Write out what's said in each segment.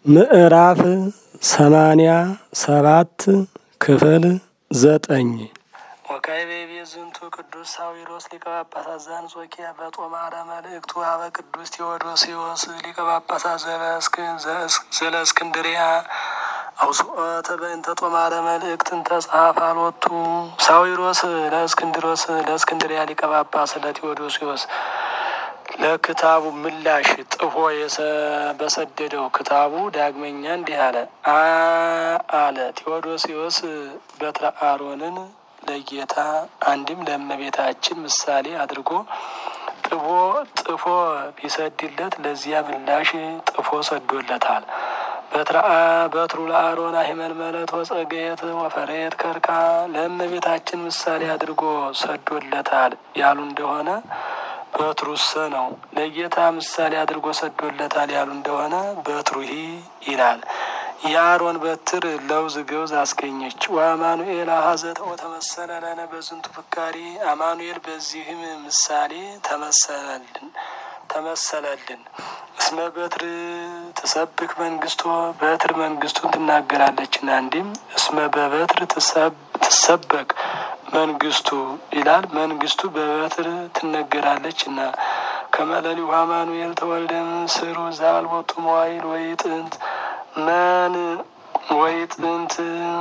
ምዕራፍ ሰማንያ ሰባት ክፍል ዘጠኝ ወካዕበ ቤዝንቱ ቅዱስ ሳዊሮስ ሊቀ ጳጳሳት ዘአንጾኪያ በጦማረ መልእክቱ አበ ቅዱስ ቴዎዶስዮስ ሊቀ ጳጳሳት ዘለእስክንድርያ አውስኦተ በእንተ ጦማረ መልእክትን ተጻሐፈ አልወቱ ሳዊሮስ ለእስክንድሮስ ለእስክንድርያ ሊቀ ጳጳስ ለቴዎዶስዮስ ለክታቡ ምላሽ ጥፎ በሰደደው ክታቡ ዳግመኛ እንዲህ አለ አለ ቴዎዶስዮስ በትረ አሮንን ለጌታ አንድም ለእመቤታችን ምሳሌ አድርጎ ጥፎ ጥፎ ቢሰድለት ለዚያ ምላሽ ጥፎ ሰዶለታል። በትሩ ለአሮን አሂመልመለት ወጸገየት ወፈሬት ከርካ ለእመቤታችን ምሳሌ አድርጎ ሰዶለታል ያሉ እንደሆነ በትሩሰ ነው። ለጌታ ምሳሌ አድርጎ ሰዶለታል ያሉ እንደሆነ በትሩሂ ይላል። የአሮን በትር ለውዝ ገውዝ አስገኘች። ወአማኑኤል አሐዘተ ወተመሰለ ለነ በዝንቱ ፍካሪ አማኑኤል በዚህም ምሳሌ ተመሰለልን ተመሰለልን። እስመ በትር ትሰብክ መንግስቶ በትር መንግስቱን ትናገራለችና፣ እንዲም እስመ በበትር ትሰበክ መንግስቱ ይላል። መንግስቱ በበትር ትነገራለች እና ከመለሊሁ አማኑኤል ተወልደም ስሩ ዛልቦቱ መዋይል ወይ ጥንት መን ወይ ጥንት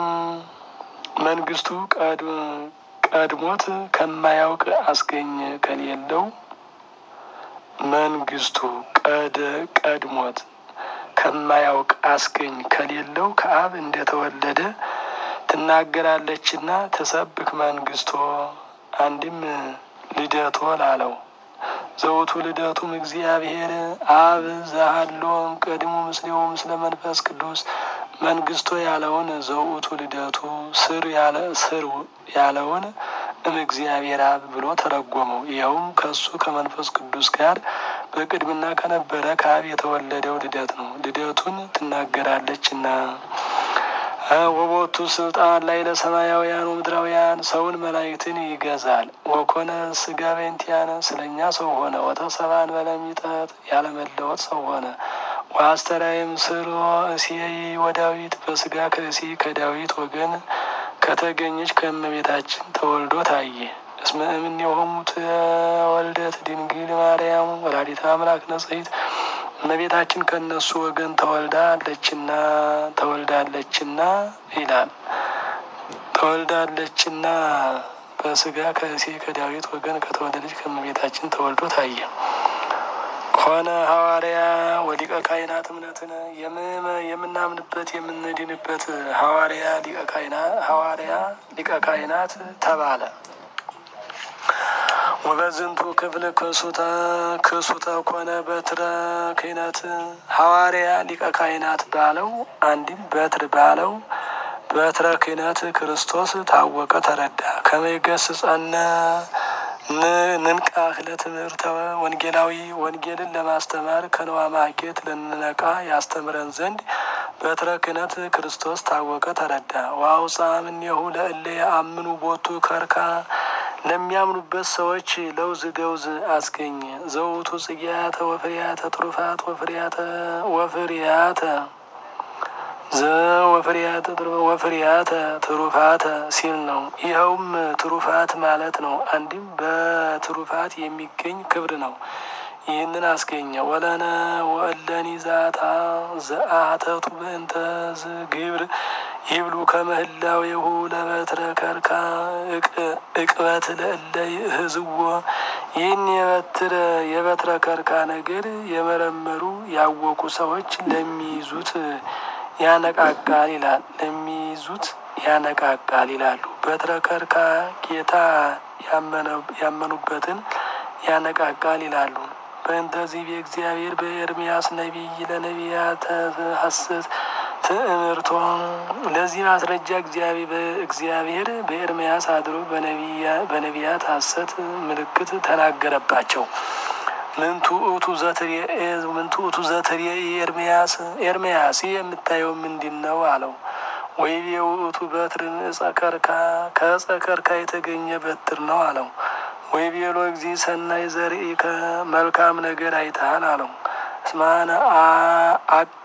መንግስቱ ቀድሞት ከማያውቅ አስገኘ ከሌለው መንግስቱ ቀድሞት ከማያውቅ አስገኝ ከሌለው ከአብ እንደተወለደ ትናገራለችና ተሰብክ መንግስቶ አንድም ልደቶ ላለው ዘውቱ ልደቱም እግዚአብሔር አብ ዘሃሎም ቀድሞ ምስሌው ምስለ መንፈስ ቅዱስ መንግስቶ ያለውን ዘውቱ ልደቱ ስር ያለ ስር ያለውን እም እግዚአብሔር አብ ብሎ ተረጎመው። ይኸውም ከሱ ከመንፈስ ቅዱስ ጋር በቅድምና ከነበረ ከአብ የተወለደው ልደት ነው። ልደቱን ትናገራለችና ወቦቱ ስልጣን ላይ ለሰማያውያን ወምድራውያን ሰውን መላእክትን ይገዛል። ወኮነ ስጋ በእንቲአነ ስለኛ ሰው ሆነ። ወተሰብአ በለሚጠት ያለመለወጥ ሰው ሆነ። ወአስተራየም ስሮ እሴይ ወዳዊት በስጋ ከእሴ ከዳዊት ወገን ከተገኘች ከእመቤታችን ተወልዶ ታየ። እስመ እምኔሆሙ ተወልደት ድንግል ማርያም ወላዲተ አምላክ ነጽሕት እመቤታችን ከእነሱ ወገን ተወልዳለችና ተወልዳለችና ይላል። ተወልዳለችና በስጋ ከእሴ ከዳዊት ወገን ከተወለደች ከእመቤታችን ተወልዶ ታየ። ኮነ ሐዋርያ ወሊቀ ካህናት እምነትን የምናምንበት የምንድንበት ሐዋርያ ሊቀ ካህናት ሐዋርያ ሊቀ ካህናት ተባለ። ወበዝንቱ ክፍል ክሱተ ክሱተ ኮነ በትረ ክህነት ሐዋርያ ሊቀ ካህናት ባለው አንድም በትር ባለው በትረ ክህነት ክርስቶስ ታወቀ ተረዳ። ከመይገስጸነ ንንቃህ ለትምህርተ ወንጌላዊ ወንጌልን ለማስተማር ከነዋ ማኬት ልንነቃ ያስተምረን ዘንድ በትረ ክህነት ክርስቶስ ታወቀ ተረዳ። ዋውፃ እምኔሁ ለእለ የአምኑ ቦቱ ከርካ ለሚያምኑበት ሰዎች ለውዝ ገውዝ አስገኘ። ዘውቱ ጽጌያተ ወፍሪያተ ትሩፋት ወፍሪያተ ወፍሪያተ ዘወፍሪያተ ወፍሪያተ ትሩፋተ ሲል ነው። ይኸውም ትሩፋት ማለት ነው። አንድም በትሩፋት የሚገኝ ክብር ነው። ይህንን አስገኘ። ወለነ ወእለኒ ዛታ ዘአተቱ በእንተ ዝግብር ይብሉ ከመህላዌሁ ለበትረ ከርካ እቅበት ለእለ ህዝዎ ይህን የበትረ የበትረ ከርካ ነገር የመረመሩ ያወቁ ሰዎች ለሚይዙት ያነቃቃል ይላል። ለሚይዙት ያነቃቃል ይላሉ። በትረ ከርካ ጌታ ያመኑበትን ያነቃቃል ይላሉ። በእንተዚህ በእግዚአብሔር በኤርምያስ ነቢይ ለነቢያተ ሐሰት ትእምርቶ ለዚህ ማስረጃ እግዚአብሔር በኤርምያስ አድሮ በነቢያት ሐሰት ምልክት ተናገረባቸው። ምንቱ እቱ ዘትርየ ምንቱ እቱ ዘትርየ ኤርምያስ ኤርምያስ የምታየው ምንድን ነው አለው። ወይቤ ውእቱ በትር ዕፀ ከርካ ከዕፀ ከርካ የተገኘ በትር ነው አለው። ወይቤሎ እግዚ ሰናይ ዘርኢ ከመልካም ነገር አይተሃል አለው። እስማነ አቀ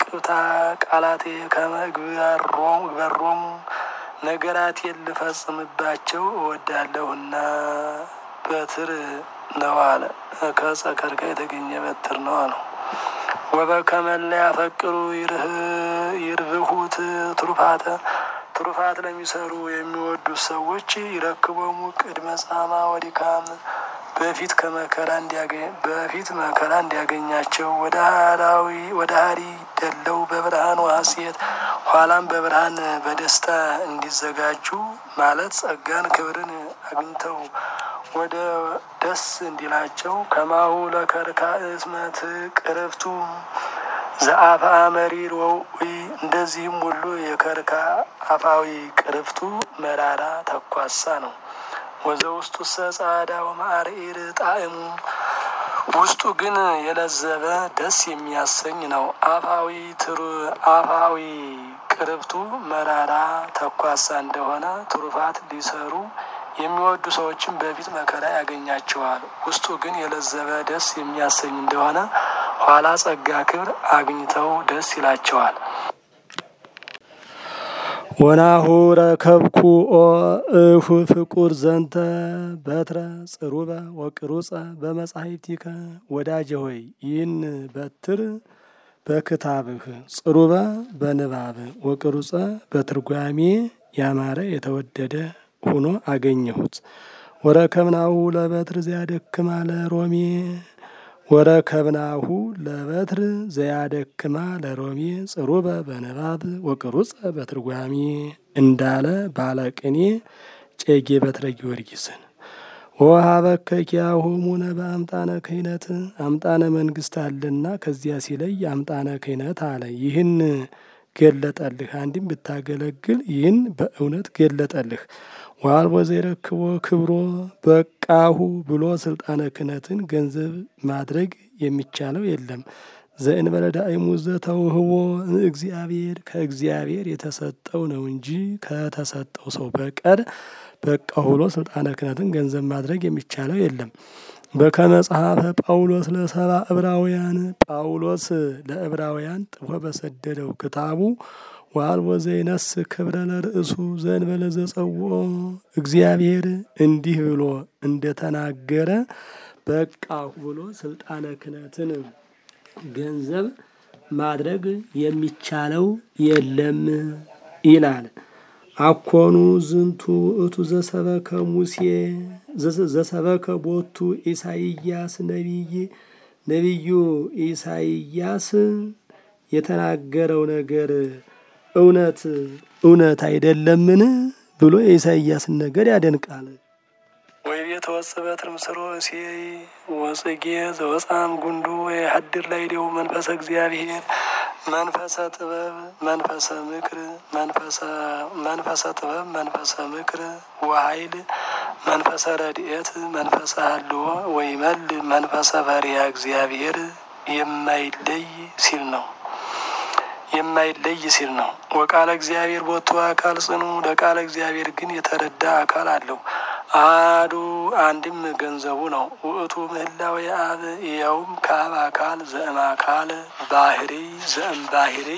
አቅብታ ቃላቴ ከመግበሮም ግበሮሙ ነገራቴን ልፈጽምባቸው እወዳለሁና በትር ነው አለ። ከዕፀ ከርካ የተገኘ በትር ነው አለው። ወበከመላ ያፈቅሩ ይርብሁት ትሩፋተ ትሩፋት ለሚሰሩ የሚወዱት ሰዎች ይረክቦሙ ቅድመ ጻማ ወዲካም በፊት ከመከራ በፊት መከራ እንዲያገኛቸው ወደ ሀራዊ ወደ ሀሪ ደለው በብርሃን ሐሴት ኋላም በብርሃን በደስታ እንዲዘጋጁ ማለት ጸጋን ክብርን አግኝተው ወደ ደስ እንዲላቸው ከማሁ ለከርካ እስመት ቅርፍቱ ዘአፋ መሪር ወውኢ እንደዚህም ሁሉ የከርካ አፋዊ ቅርፍቱ መራራ ተኳሳ ነው። ወዘ ውስጡ ሰ ጻዳ ወማዕርኢር ጣዕሙ ውስጡ ግን የለዘበ ደስ የሚያሰኝ ነው። አፋዊ ትሩ አፋዊ ቅርብቱ መራራ ተኳሳ እንደሆነ ትሩፋት ሊሰሩ የሚወዱ ሰዎችን በፊት መከራ ያገኛቸዋል። ውስጡ ግን የለዘበ ደስ የሚያሰኝ እንደሆነ ኋላ ጸጋ ክብር አግኝተው ደስ ይላቸዋል። ወናሁ ረከብኩ ኦ እሁ ፍቁር ዘንተ በትረ ጽሩበ ወቅሩጸ በመጻሕፍቲከ ወዳጄ ሆይ ይህን በትር በክታብህ ጽሩበ በንባብ ወቅሩጸ በትርጓሜ ያማረ የተወደደ ሆኖ አገኘሁት። ወረከብናሁ ለበትር ዘያደክማ ለሮሜ ወረከብናሁ ለበትር ዘያደክማ ለሮሜ ጽሩበ በንባብ ወቅሩጸ በትርጓሜ እንዳለ ባለቅኔ ጨጌ በትረ ጊዮርጊስን ወሀበከ ኪያሆሙነ በአምጣነ ክህነት አምጣነ መንግስት አለና ከዚያ ሲለይ አምጣነ ክህነት አለ። ይህን ገለጠልህ። አንድም ብታገለግል ይህን በእውነት ገለጠልህ። ዋልቦ ዘይረክቦ ክብሮ በቃሁ ብሎ ስልጣነ ክህነትን ገንዘብ ማድረግ የሚቻለው የለም። ዘእንበለ ዳእሙ ዘተውህቦ እግዚአብሔር ከእግዚአብሔር የተሰጠው ነው እንጂ ከተሰጠው ሰው በቀር በቃሁ ብሎ ስልጣነ ክህነትን ገንዘብ ማድረግ የሚቻለው የለም። በከመጽሐፈ ጳውሎስ ለሰባ ዕብራውያን ጳውሎስ ለዕብራውያን ጥፎ በሰደደው ክታቡ ዋልቦ ዘይነስ ክብረ ለርእሱ ዘእንበለ ዘጸውኦ እግዚአብሔር እንዲህ ብሎ እንደተናገረ በቃሁ ብሎ ስልጣነ ክህነትን ገንዘብ ማድረግ የሚቻለው የለም ይላል። አኮኑ ዝንቱ እቱ ዘሰበከ ሙሴ ዘሰበከ ቦቱ ኢሳይያስ ነቢይ ነቢዩ ኢሳይያስ የተናገረው ነገር እውነት እውነት አይደለምን ብሎ የኢሳይያስን ነገር ያደንቃል። ወይ ቤተ ወጽበት ምስሮ እሴይ ወጽጌ ዘወፃም ጉንዱ ወይ ሀድር ላይ ዴው መንፈሰ እግዚአብሔር መንፈሰ ጥበብ መንፈሰ ምክር መንፈሰ ጥበብ መንፈሰ ምክር ወኃይል መንፈሰ ረድኤት መንፈሰ ሀልዎ ወይ መል መንፈሰ ፈሪሃ እግዚአብሔር የማይለይ ሲል ነው የማይለይ ሲል ነው። ወቃለ እግዚአብሔር ቦቱ አካል ጽኑ ለቃለ እግዚአብሔር ግን የተረዳ አካል አለው። አዱ አንድም ገንዘቡ ነው። ውእቱ ምህላው የአብ ይኸውም ከአብ አካል ዘእም አካል ባህሪ ዘእም ባህሪ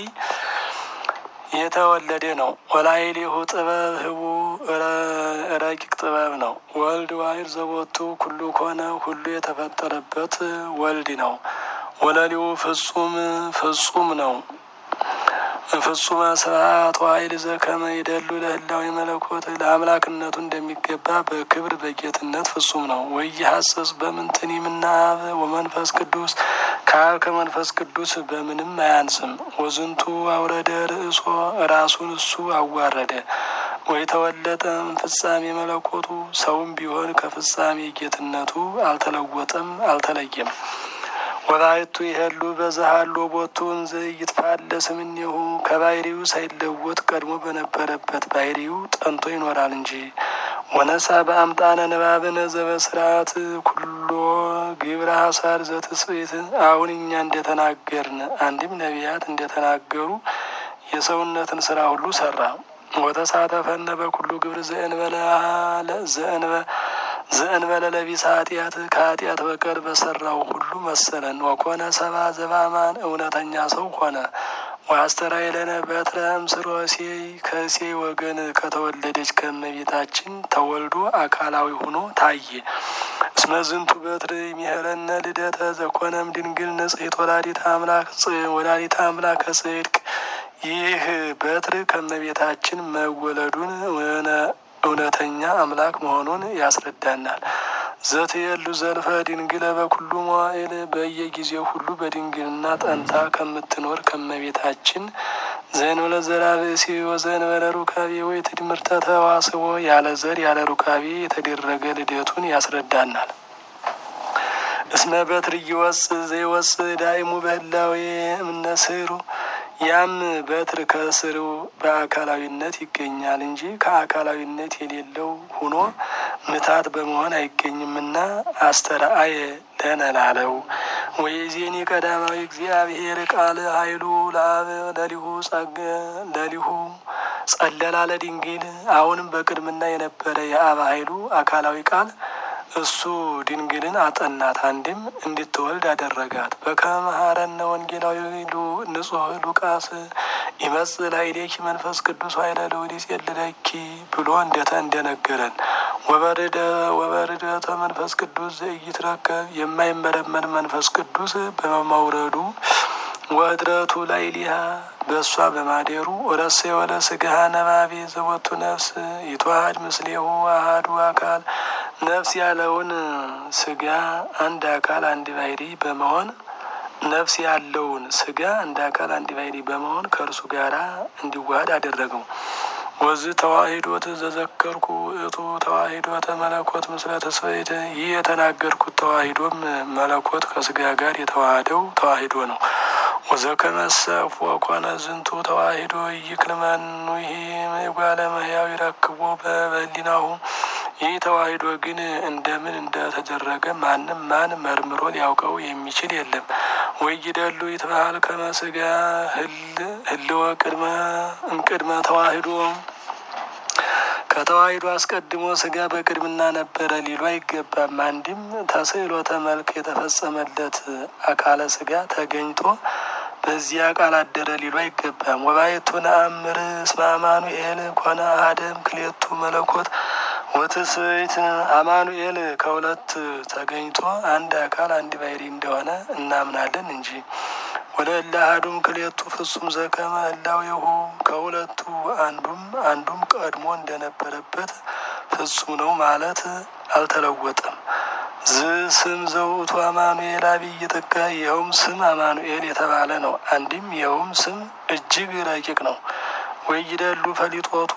የተወለደ ነው። ወላይሌሁ ጥበብ ህቡ ረቂቅ ጥበብ ነው። ወልድ ዋይር ዘቦቱ ኩሉ ኮነ ሁሉ የተፈጠረበት ወልድ ነው። ወለሊው ፍጹም ፍጹም ነው። ፍጹመ ስብሐት ዋይል ዘከመ ይደሉ ለህላዊ መለኮት ለአምላክነቱ እንደሚገባ በክብር በጌትነት ፍጹም ነው። ወይሐሰስ በምንትን ምናብ ወመንፈስ ቅዱስ ከአብ ከመንፈስ ቅዱስ በምንም አያንስም። ወዝንቱ አውረደ ርእሶ ራሱን እሱ አዋረደ። ወይ ተወለጠ ፍጻሜ መለኮቱ ሰውም ቢሆን ከፍጻሜ ጌትነቱ አልተለወጠም አልተለየም። ወላይቱ ይሄሉ በዛሃሎ ቦቱን ዘይትፋለስ እምኔሁ ከባህሪው ሳይለወጥ ቀድሞ በነበረበት ባህሪው ጠንቶ ይኖራል እንጂ። ወነሳ በአምጣነ ንባብነ ዘበስርዓት ኩሎ ግብረ ሀሳር ዘትስብእት አሁን እኛ እንደተናገርን አንድም ነቢያት እንደተናገሩ የሰውነትን ስራ ሁሉ ሰራ። ወተሳተፈነ በኩሉ ግብር ዘእንበለ ዘእንበ ዘእንበለ ለቢሰ ኃጢአት ከኃጢአት በቀር በሰራው ሁሉ መሰለን። ወኮነ ሰባ ዘባማን እውነተኛ ሰው ሆነ። ወአስተርአየ ለነ በትረ እምስሮ እሴይ ከእሴይ ወገን ከተወለደች ከእመቤታችን ተወልዶ አካላዊ ሆኖ ታየ። እስመ ዝንቱ በትር ይሜህረነ ልደተ ዘኮነም ድንግል ንጽሕት ወላዲተ አምላክ ወላዲተ አምላከ ጽድቅ ይህ በትር ከእመቤታችን መወለዱን እውነተኛ አምላክ መሆኑን ያስረዳናል። ዘትየሉ ዘልፈ ድንግለ በኩሉ መዋዕል በየጊዜው ሁሉ በድንግልና ጠንታ ከምትኖር ከእመቤታችን ዘእንበለ ዘርአ ብእሲ ወዘእንበለ ሩካቤ ወይ ትድምርተ ተዋስቦ ያለ ዘር ያለ ሩካቤ የተደረገ ልደቱን ያስረዳናል። እስመ በትር እይወፅእ ዘይወፅእ ዳይሙ በህላዌ እምነ ስሩ ያም በትር ከስሩ በአካላዊነት ይገኛል እንጂ ከአካላዊነት የሌለው ሆኖ ምታት በመሆን አይገኝምና አስተርአየ ለነ ላለው ወይዜኒ ቀዳማዊ እግዚአብሔር ቃል ኃይሉ ለአብ ለሊሁ ጸገ ለሊሁ ጸለላ ለድንግል አሁንም በቅድምና የነበረ የአብ ኃይሉ አካላዊ ቃል እሱ ድንግልን አጠናት፣ አንድም እንድትወልድ አደረጋት። በከመ መሐረነ ወንጌላዊ ንጹሕ ሉቃስ ይመጽእ ላዕሌኪ መንፈስ ቅዱስ ኃይለ ልዑል ይጼልለኪ ብሎ እንደተ እንደነገረን ወበርደ ወበርደተ መንፈስ ቅዱስ ዘኢይትረከብ የማይመረመር መንፈስ ቅዱስ በመውረዱ ወእድረቱ ላዕሌሃ በእሷ በማደሩ ወረሰ የወለ ስጋሃ ነባቤ ዘወቱ ነፍስ ይትዋሃድ ምስሌሁ አሐዱ አካል ነፍስ ያለውን ስጋ አንድ አካል አንድ ባሕሪ በመሆን ነፍስ ያለውን ስጋ አንድ አካል አንድ ባሕሪ በመሆን ከእርሱ ጋራ እንዲዋሃድ አደረገው። ወዝ ተዋሂዶት ዘዘከርኩ እቱ ተዋሂዶተ መለኮት ምስለ ተስፈይት ይህ የተናገርኩት ተዋሂዶም መለኮት ከስጋ ጋር የተዋሃደው ተዋሂዶ ነው። ወዘከመሰፍ ወኮነ ዝንቱ ተዋሂዶ ይክልመኑ ይሄ ጓለ መሕያው ይረክቦ በበሊናሁ ይህ ተዋሂዶ ግን እንደምን እንደተደረገ ማንም ማን መርምሮ ሊያውቀው የሚችል የለም። ወይደሉ ይትበሃል ከመ ሥጋ ህልወ ቅድመ እምቅድመ ተዋሂዶ ከተዋሂዶ አስቀድሞ ስጋ በቅድምና ነበረ ሊሉ አይገባም። አንድም ተስዕሎተ መልክ የተፈጸመለት አካለ ስጋ ተገኝቶ በዚያ ቃል አደረ ሊሉ አይገባም። ወባይቱ ነአምር እስመ አማኑኤል ኮነ አሐደም ክሌቱ መለኮት ወትስብእት አማኑኤል ከሁለት ተገኝቶ አንድ አካል አንድ ባሕሪ እንደሆነ እናምናለን እንጂ ወለእለ አሐዱም ክሌቱ ፍጹም ዘከመ ህላዌሁ ከሁለቱ አንዱም አንዱም ቀድሞ እንደነበረበት ፍጹም ነው ማለት አልተለወጠም። ዝ ስም ዘውእቱ አማኑኤል አብይ ጥቀ ይኸውም ስም አማኑኤል የተባለ ነው። አንድም ይኸውም ስም እጅግ ረቂቅ ነው። ወይደሉ ፈሊጦቱ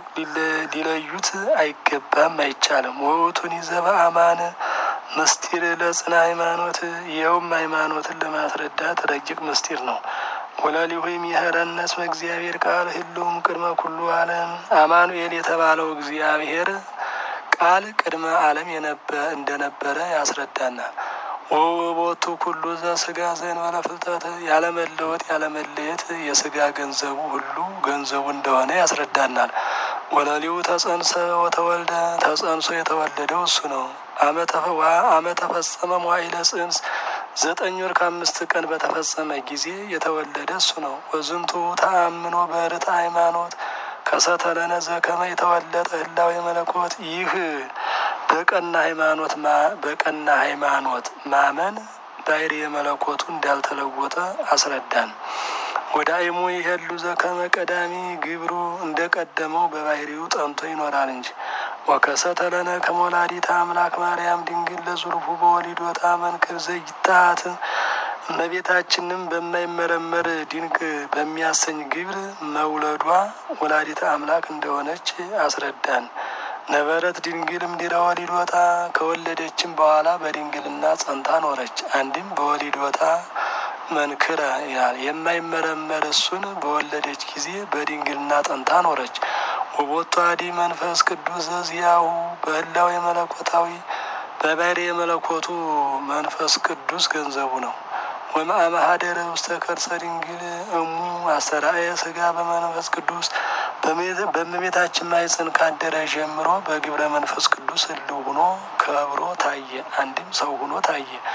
ሊለዩት አይገባም አይቻልም። ወውቱን ይዘበ አማን ምስጢር ለጽና ሃይማኖት ይኸውም ሃይማኖትን ለማስረዳት ረቂቅ ምስጢር ነው። ወለሊሁ ይምሄረነ እስመ እግዚአብሔር ቃል ህልውም ቅድመ ኩሉ ዓለም አማኑኤል የተባለው እግዚአብሔር ቃል ቅድመ ዓለም እንደነበረ ያስረዳናል። ወቦቱ ኩሉ ዘስጋ ዘእንበለ ፍልጠት ያለመለወጥ ያለመለየት የስጋ ገንዘቡ ሁሉ ገንዘቡ እንደሆነ ያስረዳናል። ወለሊሁ ተጸንሰ ወተወልደ ተጸንሶ የተወለደው እሱ ነው። አመ ተፈጸመ መዋዕለ ጽንስ ዘጠኝ ወር ከአምስት ቀን በተፈጸመ ጊዜ የተወለደ እሱ ነው። ወዝንቱ ተአምኖ በርት ሃይማኖት ከሰተለነ ዘከመ የተወለጠ ህላዌ መለኮት ይህ በቀና ሃይማኖት በቀና ሃይማኖት ማመን ባሕርየ መለኮቱ እንዳልተለወጠ አስረዳን። ወዳእሙ ይሄሉ ዘከመ ቀዳሚ ግብሩ እንደ ቀደመው በባሕርዩ ጠንቶ ይኖራል እንጂ ወከሰተለነ ከመወላዲተ አምላክ ማርያም ድንግል ለዙርፉ በወሊዶታ መንክር ዘይታት እመቤታችንም በማይመረመር ድንቅ በሚያሰኝ ግብር መውለዷ ወላዲተ አምላክ እንደሆነች አስረዳን። ነበረት ድንግል እምድኅረ ወሊዶታ ከወለደችም በኋላ በድንግልና ጸንታ ኖረች። አንድም በወሊዶታ መንክረ ይላል የማይመረመር እሱን በወለደች ጊዜ በድንግልና ጸንታ ኖረች። ወቦቱ አዲ መንፈስ ቅዱስ ዘዚያሁ በህላዌ መለኮታዊ በባሕርየ መለኮቱ መንፈስ ቅዱስ ገንዘቡ ነው። ወማእመሃደረ ውስተ ከርሰ ድንግል እሙ አስተርአየ ሥጋ በመንፈስ ቅዱስ በእመቤታችን ማኅፀን ካደረ ጀምሮ በግብረ መንፈስ ቅዱስ ህልው ሆኖ ከብሮ ታየ። አንድም ሰው ሆኖ ታየ።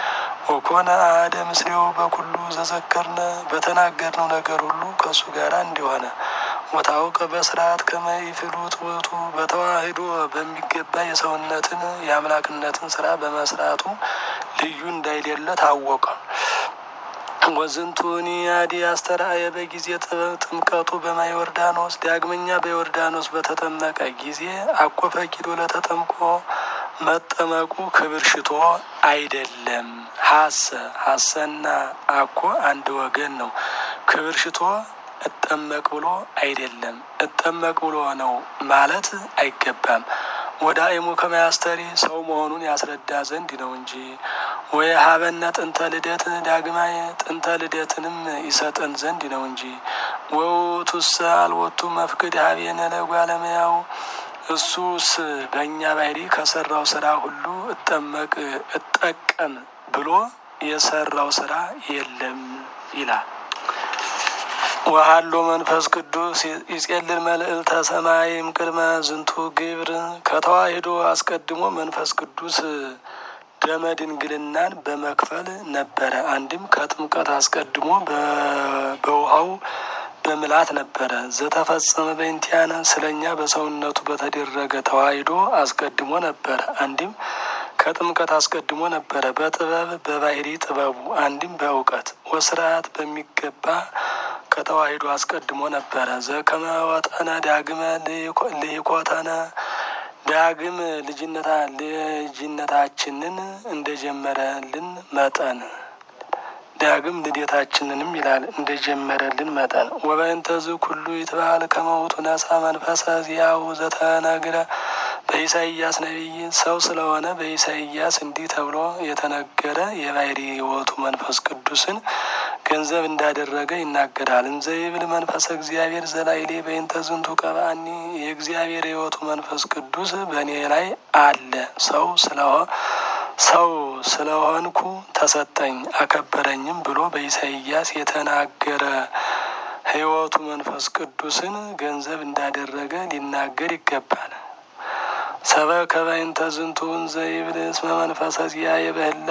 ወኮነ አሐደ ምስሌው በኩሉ ዘዘከርነ በተናገርነው ነገር ሁሉ ከእሱ ጋር እንዲሆነ ወታውቀ በስርዓት ከመይፍሉት ውእቱ በተዋህዶ በሚገባ የሰውነትን የአምላክነትን ስራ በመስራቱ ልዩ እንዳይደለ ታወቀ። ወዝንቱኒ አዲ አስተርአየ በጊዜ ጥምቀቱ በማየ ዮርዳኖስ ዳግመኛ በዮርዳኖስ በተጠመቀ ጊዜ አኮ ፈቂዶ ለተጠምቆ መጠመቁ ክብር ሽቶ አይደለም። ሀሰ ሀሰና አኮ አንድ ወገን ነው። ክብር ሽቶ እጠመቅ ብሎ አይደለም። እጠመቅ ብሎ ነው ማለት አይገባም። ወደ አይሙ ከመያስተሪ ሰው መሆኑን ያስረዳ ዘንድ ነው እንጂ ወይ ሀበነ ጥንተ ልደት ዳግማይ ጥንተ ልደትንም ይሰጠን ዘንድ ነው እንጂ ወውቱሰ አልወቱ መፍቅድ ሀቤነ ለጓለመያው እሱስ በእኛ ባህሪ ከሰራው ስራ ሁሉ እጠመቅ እጠቀም ብሎ የሰራው ስራ የለም ይላል። ወሀሎ መንፈስ ቅዱስ ይጼልል መልእልተ ሰማይም ቅድመ ዝንቱ ግብር ከተዋሂዶ አስቀድሞ መንፈስ ቅዱስ ደመ ድንግልናን በመክፈል ነበረ። አንድም ከጥምቀት አስቀድሞ በውሃው በምላት ነበረ። ዘተፈጸመ በእንቲአነ ስለኛ በሰውነቱ በተደረገ ተዋሂዶ አስቀድሞ ነበረ። አንድም ከጥምቀት አስቀድሞ ነበረ። በጥበብ በባህሪ ጥበቡ አንድም በእውቀት ወስርዓት በሚገባ ከተዋሂዶ አስቀድሞ ነበረ። ዘከመ ወጠነ ዳግመ ልይኮተነ ዳግም ልጅነታ ልጅነታችንን እንደጀመረልን መጠን ዳግም ልደታችንንም ይላል እንደጀመረልን መጠን ወበእንተዝ ኩሉ ይትባል ከመውቱ ነሳ መንፈሰ ዚያው ዘተነግረ በኢሳይያስ ነቢይ ሰው ስለሆነ በኢሳይያስ እንዲህ ተብሎ የተነገረ የባህሪ ሕይወቱ መንፈስ ቅዱስን ገንዘብ እንዳደረገ ይናገራል። እንዘ ይብል መንፈሰ እግዚአብሔር ዘላይሌ በእንተ ዝንቱ ቀባኒ የእግዚአብሔር ሕይወቱ መንፈስ ቅዱስ በእኔ ላይ አለ ሰው ስለሆ ሰው ስለሆንኩ ተሰጠኝ አከበረኝም ብሎ በኢሳይያስ የተናገረ ሕይወቱ መንፈስ ቅዱስን ገንዘብ እንዳደረገ ሊናገር ይገባል። ሰበከ በእንተ ዝንቱ እንዘ ይብል እስመ መንፈሰ ዚአየ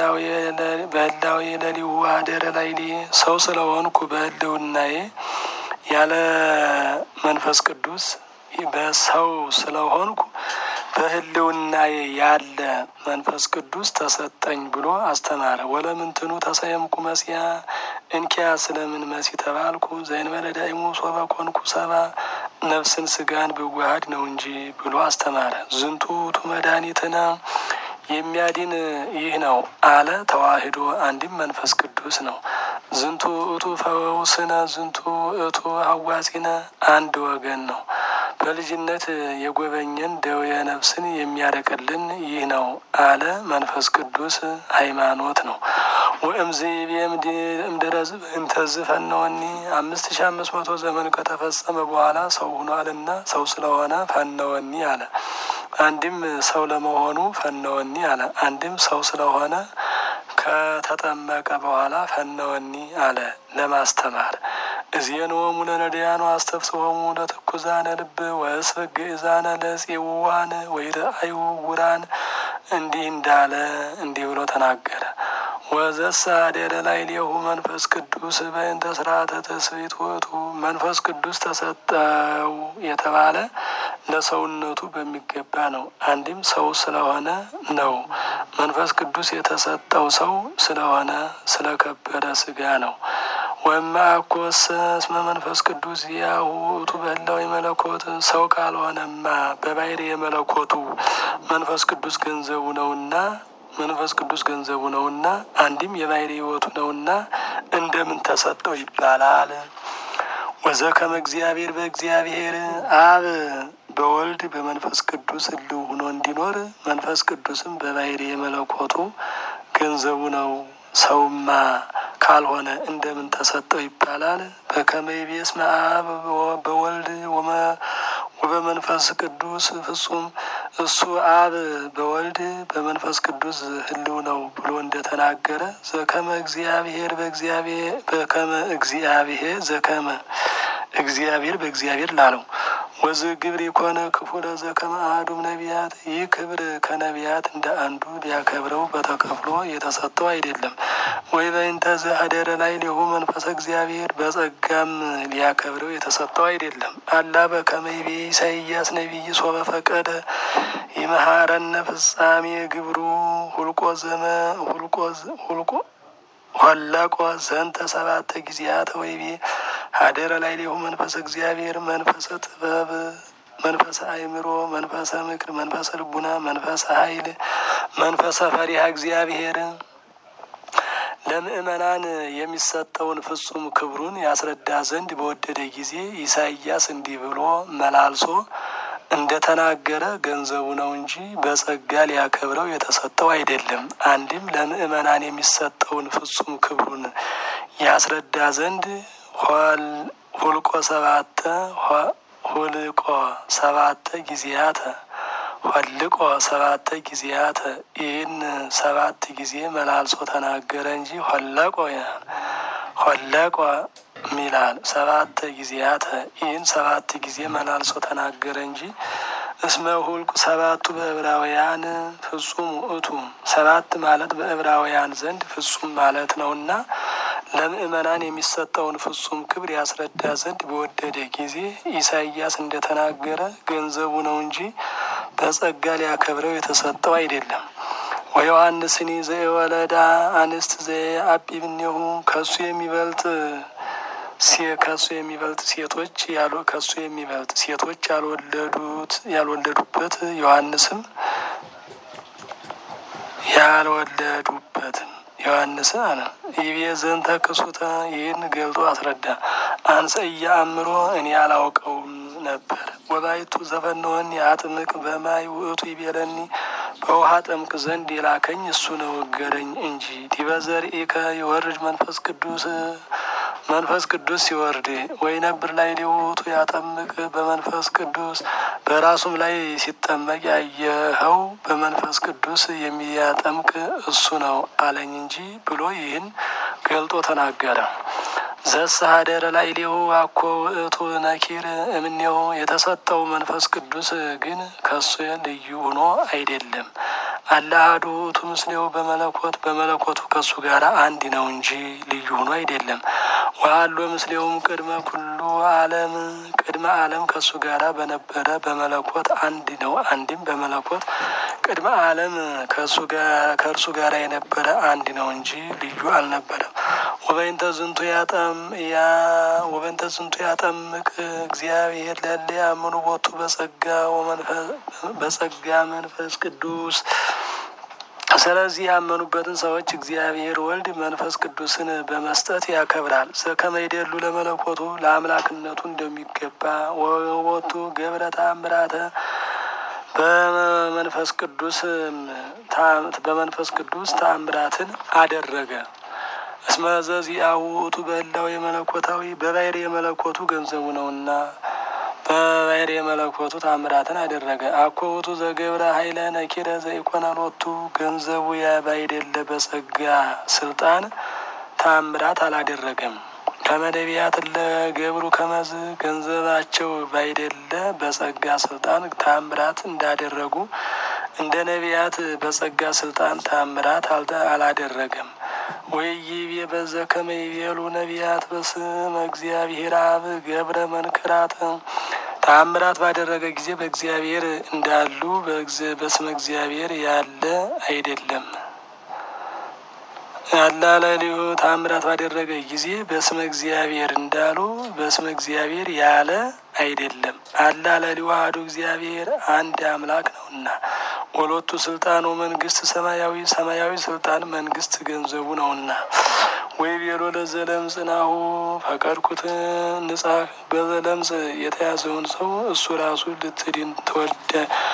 በህላዌ ለሊሁ አደረ ላይሌ ሰው ስለሆንኩ በህልውናዬ ያለ መንፈስ ቅዱስ በሰው ስለሆንኩ በህልውናዬ ያለ መንፈስ ቅዱስ ተሰጠኝ ብሎ አስተማረ። ወለምንትኑ ተሰየምኩ መሲያ እንኪያ ስለምን መሲ ተባልኩ? ዘእንበለ ዳይሙ ሶበ ኮንኩ ሰባ ነፍስን ስጋን ብዋሃድ ነው እንጂ ብሎ አስተማረ። ዝንቱ ውእቱ መድኃኒትነ የሚያድን ይህ ነው አለ። ተዋሂዶ አንድም መንፈስ ቅዱስ ነው። ዝንቱ ውእቱ ፈውስነ ዝንቱ ውእቱ ሐዋሲነ አንድ ወገን ነው። በልጅነት የጎበኘን ደዌ ነፍስን የሚያረቅልን ይህ ነው አለ። መንፈስ ቅዱስ ሃይማኖት ነው። ወእምዝ እምድረዝ እንተዝ ፈነወኒ አምስት ሺ አምስት መቶ ዘመን ከተፈጸመ በኋላ ሰው ሆኗልና ሰው ስለሆነ ፈነወኒ አለ። አንድም ሰው ለመሆኑ ፈነወኒ አለ። አንድም ሰው ስለሆነ ከተጠመቀ በኋላ ፈነወኒ አለ ለማስተማር እዜንወሙ ለነዳያኑ አስተፍስሆሙ ለትኩዛነ ልብ ወእስፈ ግእዛነ ለጽዋን ወይረአዩ ውራን እንዲህ እንዳለ እንዲህ ብሎ ተናገረ። ወዘሳ አደረ ላዕሌሁ መንፈስ ቅዱስ በእንተ ስርዓተ ትስብእት ውእቱ መንፈስ ቅዱስ ተሰጠው የተባለ ለሰውነቱ በሚገባ ነው። አንድም ሰው ስለሆነ ነው። መንፈስ ቅዱስ የተሰጠው ሰው ስለሆነ ስለከበረ ስጋ ነው። ወማ ኮሰ እስመ መንፈስ ቅዱስ ያሁ ውእቱ በህላዊ መለኮት ሰው ካልሆነማ በባሕሪ የመለኮቱ መንፈስ ቅዱስ ገንዘቡ ነውና መንፈስ ቅዱስ ገንዘቡ ነውና አንድም የባሕሪ ሕይወቱ ነውና እንደምን ተሰጠው ይባላል። ወዘከመ እግዚአብሔር በእግዚአብሔር አብ በወልድ በመንፈስ ቅዱስ ህልው ሆኖ እንዲኖር መንፈስ ቅዱስም በባሕሪ የመለኮቱ ገንዘቡ ነው። ሰውማ ካልሆነ እንደምን ተሰጠው ይባላል። በከመ ይቤ እስመ አብ በወልድ ወበመንፈስ ቅዱስ ፍጹም እሱ አብ በወልድ በመንፈስ ቅዱስ ህልው ነው ብሎ እንደተናገረ ዘከመ እግዚአብሔር በእግዚአብሔር በከመ እግዚአብሔር ዘከመ እግዚአብሔር በእግዚአብሔር ላለው ወዝ ግብር የኮነ ክፉ ለዘ ከመ አሐዱም ነቢያት ይህ ክብር ከነቢያት እንደ አንዱ ሊያከብረው በተከፍሎ የተሰጠው አይደለም። ወይ በእንተ ዘኀደረ ላዕሌሁ መንፈሰ እግዚአብሔር በጸጋም ሊያከብረው የተሰጠው አይደለም። አላ በከመ ይቤ ኢሳይያስ ነቢይ ሶበ ፈቀደ ይመሃረነ ፍጻሜ ግብሩ ሁልቆ ዘመ ሁልቆ ሁልቆ ሆለቆ ዘንተ ሰባተ ጊዜያተ ወይቤ ሀደረ ላዕሌሁ መንፈሰ እግዚአብሔር መንፈሰ ጥበብ መንፈሰ አእምሮ መንፈሰ ምክር መንፈሰ ልቡና መንፈሰ ኃይል መንፈሰ ፈሪሃ እግዚአብሔር ለምእመናን የሚሰጠውን ፍጹም ክብሩን ያስረዳ ዘንድ በወደደ ጊዜ ኢሳይያስ እንዲህ ብሎ መላልሶ እንደተናገረ ገንዘቡ ነው እንጂ በጸጋ ሊያከብረው የተሰጠው አይደለም። አንድም ለምእመናን የሚሰጠውን ፍጹም ክብሩን ያስረዳ ዘንድ ሁልቆ ሰባተ ሁልቆ ሰባተ ጊዜያተ ሆልቆ ሰባተ ጊዜያተ ይህን ሰባት ጊዜ መላልሶ ተናገረ እንጂ ሆለቆ ሆለቆ ሚላል ሰባት ጊዜያተ ይህን ሰባት ጊዜ መላልሶ ተናገረ እንጂ እስመ ሁልቁ ሰባቱ በዕብራውያን ፍጹም ውእቱ ሰባት ማለት በዕብራውያን ዘንድ ፍጹም ማለት ነውና ለምእመናን የሚሰጠውን ፍጹም ክብር ያስረዳ ዘንድ በወደደ ጊዜ ኢሳይያስ እንደተናገረ ገንዘቡ ነው እንጂ በጸጋ ሊያከብረው የተሰጠው አይደለም። ወዮሐንስኒ ዘወለዳ አንስት ዘአቢብኔሁ ከሱ የሚበልጥ ከሱ የሚበልጥ ሴቶች ያሉ ከሱ የሚበልጥ ሴቶች ያልወለዱት ያልወለዱበት ዮሐንስም ያልወለዱበትም ዮሐንስ አለ ይቤ ዘንተ ክሱተ ይህን ገልጦ አስረዳ። አንሰ እያአምሮ እኔ አላውቀውም ነበር። ወባይቱ ዘፈነወኒ አጥምቅ በማይ ውእቱ ይቤለኒ በውሃ ጠምቅ ዘንድ የላከኝ እሱ ነው እገረኝ እንጂ ዲበ ዘርኢከ የወርድ መንፈስ ቅዱስ መንፈስ ቅዱስ ሲወርድ ወይ ነብር ላይ ሊውቱ ያጠምቅ በመንፈስ ቅዱስ በራሱም ላይ ሲጠመቅ ያየኸው በመንፈስ ቅዱስ የሚያጠምቅ እሱ ነው አለኝ እንጂ ብሎ ይህን ገልጦ ተናገረ። ዘሰሀደረ ላዕሌሁ አኮ ውእቱ ነኪር እምኔው የተሰጠው መንፈስ ቅዱስ ግን ከሱ ልዩ ሆኖ አይደለም። አለ አሐዱ ውእቱ ምስሌው በመለኮት በመለኮቱ ከሱ ጋር አንድ ነው እንጂ ልዩ ሆኖ አይደለም። ወአሎ ምስሌውም ቅድመ ኩሉ ዓለም ቅድመ ዓለም ከሱ ጋራ በነበረ በመለኮት አንድ ነው። አንድም በመለኮት ቅድመ ዓለም ከእርሱ ጋር የነበረ አንድ ነው እንጂ ልዩ አልነበረም። ወበይንተ ዝንቱ ያጠም ያ ወበይንተ ዝንቱ ያጠምቅ እግዚአብሔር ለለ ያምኑ ቦቱ በጸጋ በጸጋ መንፈስ ቅዱስ ስለዚህ ያመኑበትን ሰዎች እግዚአብሔር ወልድ መንፈስ ቅዱስን በመስጠት ያከብራል። ዘከመ ይደሉ ለመለኮቱ ለአምላክነቱ እንደሚገባ ወወቱ ገብረ ተአምራተ በመንፈስ ቅዱስ በመንፈስ ቅዱስ ተአምራትን አደረገ። እስመ ዘዚአሁ ውእቱ በህላው የመለኮታዊ በባሕሪ የመለኮቱ ገንዘቡ ነውና በባሕሪ የመለኮቱ ታምራትን አደረገ። አኮ ውእቱ ዘገብረ ኃይለ ነኪረ ዘኢኮነ ሎቱ ገንዘቡ ባይደለ በጸጋ ስልጣን ታምራት አላደረገም። ከመደቢያት ለገብሩ ከመዝ ገንዘባቸው ባይደለ በጸጋ ስልጣን ታምራት እንዳደረጉ እንደ ነቢያት በጸጋ ስልጣን ታምራት አላደረገም። ወይቤ በዘ ከመ ይቤሉ ነቢያት በስመ እግዚአብሔር አብ ገብረ መንክራት ተአምራት ባደረገ ጊዜ በእግዚአብሔር እንዳሉ በስመ እግዚአብሔር ያለ አይደለም። አላለሊሁ ተአምራት ባደረገ ጊዜ በስመ እግዚአብሔር እንዳሉ በስመ እግዚአብሔር ያለ አይደለም። አላለሊሁ አሐዱ እግዚአብሔር አንድ አምላክ ነውና ወሎቱ ስልጣኑ መንግስት ሰማያዊ ሰማያዊ ስልጣን መንግስት ገንዘቡ ነውና ወይ ቤሎ ለዘለምጽ ናሁ ፈቀድኩት ንጻህ በዘለምጽ የተያዘውን ሰው እሱ ራሱ ልትድን ተወደ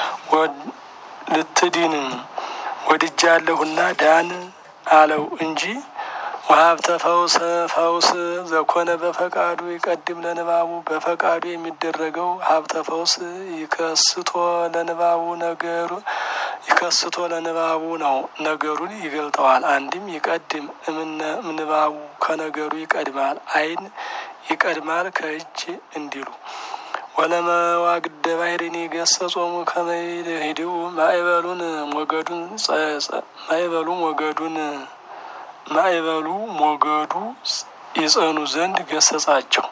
ልትድን ወድጃለሁና ዳን አለው እንጂ ወሀብተ ፈውስ ፈውስ ዘኮነ በፈቃዱ ይቀድም ለንባቡ በፈቃዱ የሚደረገው ሀብተ ፈውስ ይከስቶ ለንባቡ ነገሩ ይከስቶ ለንባቡ ነው። ነገሩን ይገልጠዋል። አንድም ይቀድም እምንባቡ ከነገሩ ይቀድማል። ዓይን ይቀድማል ከእጅ እንዲሉ ወለመዋግደ ባሕርን ገሰጾሙ ከመ ይሂድኡ ማዕበሉን ሞገዱን ማዕበሉ ሞገዱን ማዕበሉ ሞገዱ ይጸኑ ዘንድ ገሰጻቸው።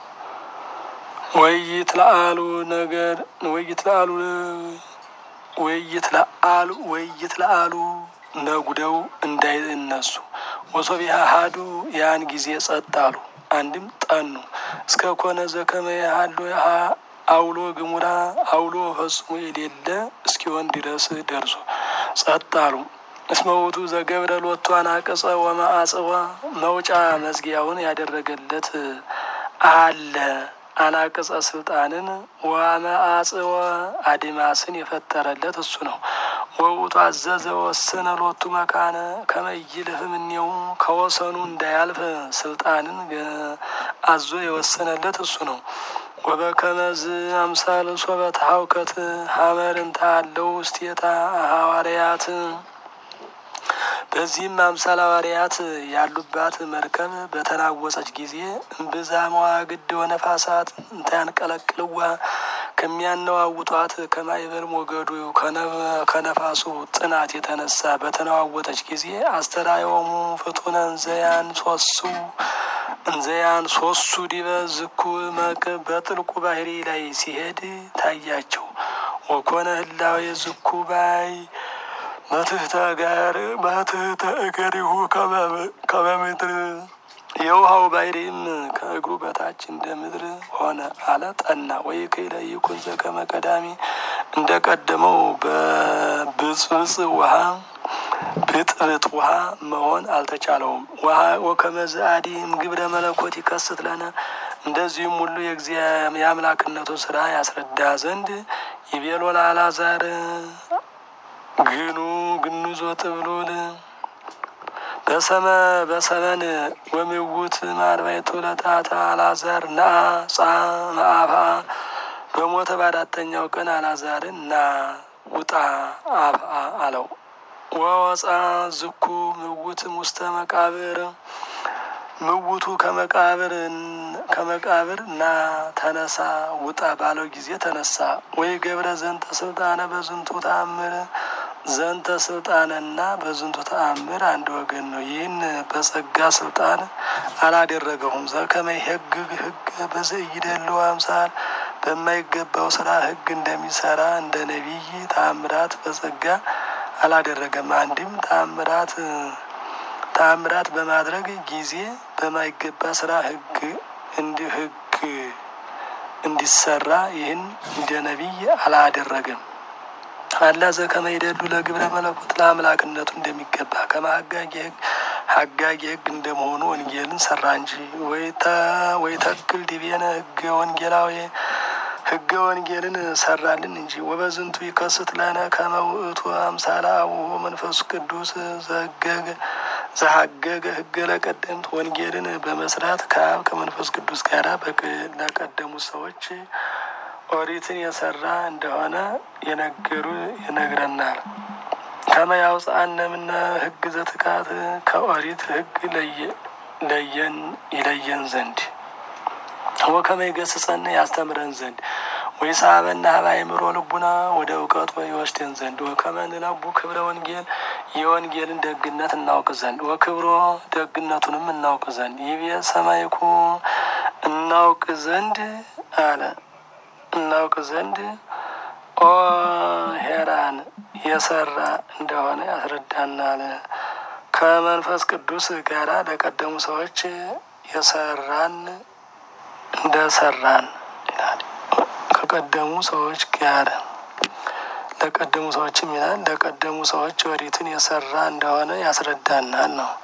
ወይት ለአሉ ነገር ወይት ለአሉ ወይት ለአሉ ወይት ለአሉ ነጉደው እንዳይነሱ ወሶቢያ ሀዱ ያን ጊዜ ጸጥ አሉ። አንድም ጠኑ እስከ ኮነ ዘከመ ያህሉ አውሎ ግሙራ አውሎ ፈጽሞ የሌለ እስኪሆን ድረስ ደርሶ ጸጥ አሉ። እስመ ውእቱ ዘገብረ ሎቱ አናቅጸ ወማአጽዋ መውጫ መዝጊያውን ያደረገለት አለ። አናቅጸ ስልጣንን ወማአጽወ አድማስን የፈጠረለት እሱ ነው። ወውቱ አዘዘ ወሰነ ሎቱ መካነ ከመይልህ እምኔው ከወሰኑ እንዳያልፍ ስልጣንን አዞ የወሰነለት እሱ ነው። ወበከመዝ አምሳል ሶበት ሀውከት ሀመርንታ አለው ውስቴታ ሐዋርያት በዚህም አምሳል ሐዋርያት ያሉባት መርከብ በተናወጸች ጊዜ እምብዛ መዋግድ ወነፋሳት እንታያንቀለቅልዋ ከሚያነዋውጧት ከማይበር ሞገዱ ከነፋሱ ጥናት የተነሳ በተነዋወጠች ጊዜ አስተራዮሙ ፍቱነ እንዘያን ሶሱ እንዘያን ሶሱ ዲበ ዝኩ መቅ በጥልቁ ባህሪ ላይ ሲሄድ ታያቸው። ወኮነ ህላዌ ዝኩ ባይ መትህተ ጋር መትህተ እገሪሁ ከበምድር የውሃው ባሕሪም ከእግሩ በታች እንደ ምድር ሆነ አለ ጠና። ወይ ከይለ ይኩን ዘከመ ቀዳሚ እንደ ቀደመው በብጽብጽ ውሃ ብጥብጥ ውሃ መሆን አልተቻለውም። ውሃ ወከመዝ አዲም ግብረ መለኮት ይከስት ለነ እንደዚሁም ሁሉ የአምላክነቱ ስራ ያስረዳ ዘንድ ይቤሎ ለአልዓዛር ግኑ ግኑዞ ጥብሉል በሰመ በሰመን ወምውት ማርባይቱ ለታታ አልዓዛር ና ጻ መአፋ በሞተ በአራተኛው ቀን አልዓዛርን ና ውጣ አፍአ አለው። ወወፃ ዝኩ ምውትም ውስተ መቃብር ምውቱ ከመቃብር ከመቃብር ና ተነሳ ውጣ ባለው ጊዜ ተነሳ። ወይ ገብረ ዘንተ ስልጣነ በዝንቱ ተአምር ዘንተ ስልጣንና በዝንቱ ተአምር አንድ ወገን ነው። ይህን በጸጋ ስልጣን አላደረገውም። ዘከመ ሕግ ሕግ በዘኢይደልው አምሳል በማይገባው ስራ ሕግ እንደሚሰራ እንደ ነቢይ ተአምራት በጸጋ አላደረገም። አንድም ተአምራት ተአምራት በማድረግ ጊዜ በማይገባ ስራ ሕግ እንዲ ሕግ እንዲሰራ ይህን እንደ ነቢይ አላደረገም። አላ ዘከመ ይደሉ ለግብረ መለኮት ለአምላክነቱ እንደሚገባ ከማሀጋጌ ሕግ ሀጋጌ ሕግ እንደመሆኑ ወንጌልን ሰራ እንጂ ወይ ተክል ዲቤነ ሕገ ወንጌላዊ ሕገ ወንጌልን ሰራልን እንጂ። ወበዝንቱ ይከስት ለነ ከመ ውእቱ አምሳለ አቡሁ መንፈሱ ቅዱስ ዘገገ ዘሀገገ ሕገ ለቀደምት ወንጌልን በመስራት ከአብ ከመንፈስ ቅዱስ ጋር ለቀደሙት ሰዎች ኦሪትን የሰራ እንደሆነ የነገሩ ይነግረናል። ከመ ያውፅአነ እምነ ሕግ ዘትካት ከኦሪት ሕግ ለየን ይለየን ዘንድ ወከመ ይገስጸን ያስተምረን ዘንድ ወይሳበና ሀበ አእምሮ ልቡና ወደ እውቀቱ ይወስደን ዘንድ ወከመ ንለቡ ክብረ ወንጌል የወንጌልን ደግነት እናውቅ ዘንድ ወክብሮ ደግነቱንም እናውቅ ዘንድ ይቤ ሰማይኩ እናውቅ ዘንድ አለ እናውቅ ዘንድ ኦ ሄራን የሰራ እንደሆነ ያስረዳናል። ከመንፈስ ቅዱስ ጋራ ለቀደሙ ሰዎች የሰራን እንደሰራን ይላል። ከቀደሙ ሰዎች ጋር ለቀደሙ ሰዎችም ይላል ለቀደሙ ሰዎች ኦሪትን የሰራ እንደሆነ ያስረዳናል ነው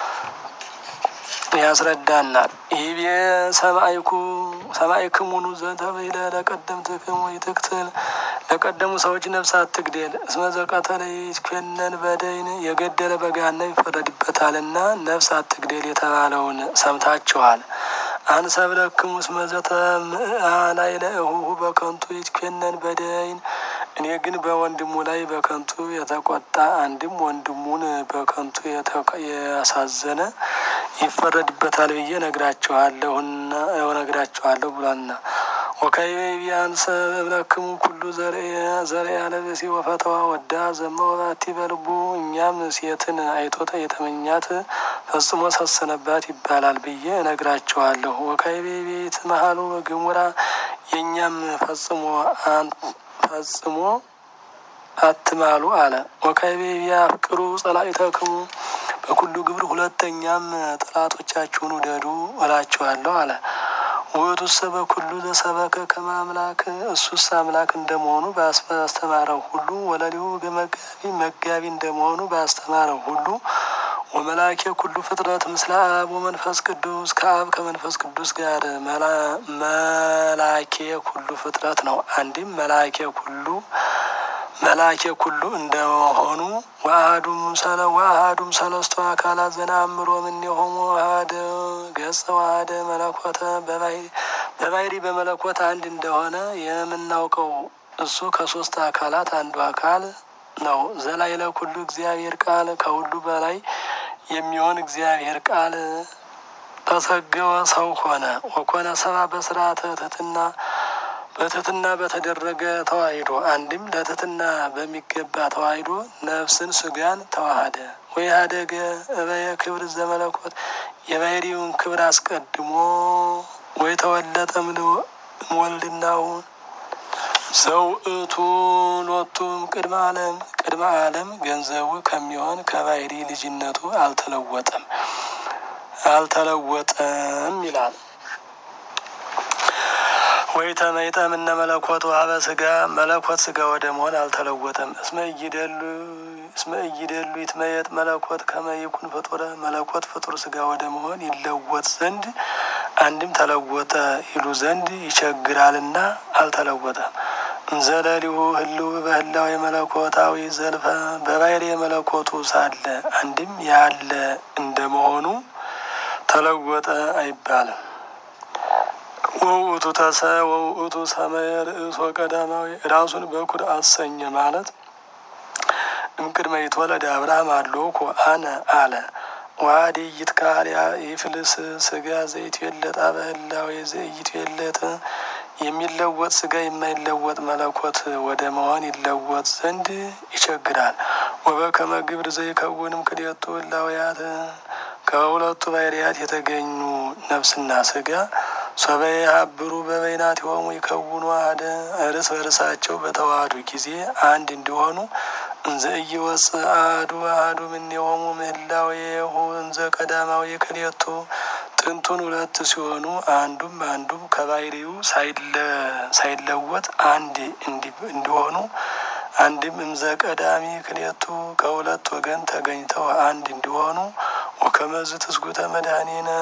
ያስረዳናል። ይቤ ሰማይኩ ሰማይክሙኑ ዘተብሂለ ለቀደምትክሙ ይትክትል ለቀደሙ ሰዎች ነፍስ አትግደል እስመ ዘቀተለ ይትኮነን በደይን የገደለ በገሃነም ይፈረድበታልና ነፍስ አትግደል የተባለውን ሰምታችኋል። አንሰብለክሙ እስመ ዘተምአላይ ለእሁሁ በከንቱ ይትኮነን በደይን እኔ ግን በወንድሙ ላይ በከንቱ የተቆጣ አንድም ወንድሙን በከንቱ ያሳዘነ ይፈረድበታል ብዬ ነግራችኋለሁና ነግራችኋለሁ ብሏልና ወካይቤ ቢያንሰ እብለክሙ ኩሉ ዘርአ ለብሲ ወፈተዋ ወዳ ዘመወባቲ በልቡ እኛም ሴትን አይቶተ የተመኛት ፈጽሞ ሰሰነባት ይባላል ብዬ እነግራቸዋለሁ። ወካይቤ ቤት መሀሉ ግሙራ የእኛም ፈጽሞ ፈጽሞ አትማሉ አለ። ወካይቤ ቢያፍቅሩ ጸላኢተክሙ በኩሉ ግብር ሁለተኛም ጠላቶቻችሁን ውደዱ እላችኋለሁ አለ። ውእቱሰ በኩሉ ዘሰበከ ከመ አምላክ እሱስ አምላክ እንደመሆኑ ባስተማረው ሁሉ ወለሊሁ መጋቢ መጋቢ እንደመሆኑ ባስተማረው ሁሉ ወመላኬ ኩሉ ፍጥረት ምስለ አብ ወመንፈስ ቅዱስ ከአብ ከመንፈስ ቅዱስ ጋር መላኬ ኩሉ ፍጥረት ነው። አንድም መላኬ ኩሉ መላኬ ኩሉ እንደሆኑ ዋአዱም ሰለ ዋአዱም ሰለስቱ አካላት ዘነአምሮ እምኔሆሙ ዋህደ ገጸ ዋህደ መለኮተ በባህሪ በመለኮት አንድ እንደሆነ የምናውቀው እሱ ከሶስት አካላት አንዱ አካል ነው። ዘላይለ ኩሉ እግዚአብሔር ቃል ከሁሉ በላይ የሚሆን እግዚአብሔር ቃል ተሰገወ ሰው ሆነ። ወኮነ ሰባ በስርዓተ ትሕትና በትሕትና በተደረገ ተዋሂዶ አንድም ለትሕትና በሚገባ ተዋሂዶ ነፍስን ስጋን ተዋሃደ። ወይ ሀደገ እበየ ክብር ዘመለኮት የባህሪውን ክብር አስቀድሞ ወይ ተወለጠ እምወልድናሁ ዘውእቱ ሎቱም ቅድመ ዓለም ቅድመ ዓለም ገንዘቡ ከሚሆን ከባህሪ ልጅነቱ አልተለወጠም አልተለወጠም ይላል። ወይ ተመይጠ እምነ መለኮት ውሀበ ስጋ መለኮት ስጋ ወደ መሆን አልተለወጠም። እስመ እይደሉ እስመ እይደሉ ይትመየጥ መለኮት ከመ ይኩን ፍጡረ መለኮት ፍጡር ስጋ ወደ መሆን ይለወጥ ዘንድ አንድም ተለወጠ ይሉ ዘንድ ይቸግራልና አልተለወጠም። እንዘለሊሁ ህልው በህላው የመለኮታዊ ዘልፈ በባህሪ የመለኮቱ ሳለ አንድም ያለ እንደመሆኑ ተለወጠ አይባልም። ወውእቱ ተሰ ወውእቱ ሰመየ ርእሶ ቀዳማዊ ራሱን በኩር አሰኘ ማለት እምቅድመ ይትወለድ አብርሃም አሎኮ አነ አለ ዋዲ ይትካል ይፍልስ ስጋ ዘይትዌለጥ በህላዌ ዘይትዌለጥ የሚለወጥ ስጋ የማይለወጥ መለኮት ወደ መሆን ይለወጥ ዘንድ ይቸግራል። ወበከመ ግብር ዘይከውንም ክልኤቱ ህላውያት ከሁለቱ ባህርያት የተገኙ ነፍስና ስጋ ሶበየ ሀብሩ በበይናቲሆሙ ይከውኑ አሐደ እርስ በርሳቸው በተዋህዱ ጊዜ አንድ እንዲሆኑ እንዘ ኢይወፅእ አሐዱ አሐዱ እምኔሆሙ ምህላዌሁ እንዘ ቀዳማዊ ክልኤቱ ጥንቱን ሁለት ሲሆኑ አንዱም አንዱም ከባህሪው ሳይለወጥ አንድ እንዲሆኑ አንድም እምዘ ቀዳሚ ክልኤቱ ከሁለት ወገን ተገኝተው አንድ እንዲሆኑ ወከመዝ ትስጉተ መድኃኒነ